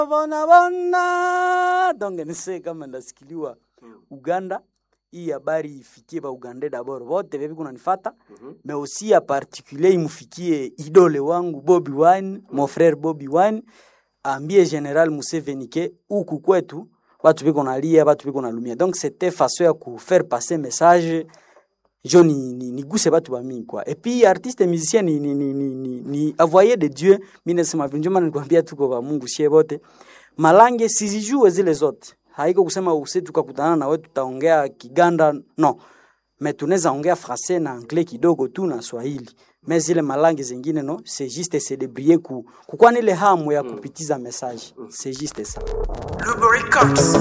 bona bona donc nise kama ndasikiliwa Uganda hii habari ifikie ba Uganda d'abord wote bebi kunanifata mais aussi a particulier imufikie idole wangu Bobby Wine mon frère Bobby Wine ambie General Museveni ke huku kwetu batu biko nalia batu biko nalumia donc c'était façon ya ku faire passer message jo ni, ni, ni guse batu bamingi kwa et puis artiste musicien ni, ni, ni, ni, ni, ni avoyer de Dieu mimi nasema vile ndio maana nikwambia tuko ba Mungu shie bote malange sizijue zile zote haiko kusema use tukakutana na wewe tutaongea Kiganda no mais tunaweza ongea français na anglais kidogo tu na Swahili mais zile malangi zingine no c'est juste se débrouiller ku kukuwa nile hamu ya kupitiza message c'est juste ça Lubricants.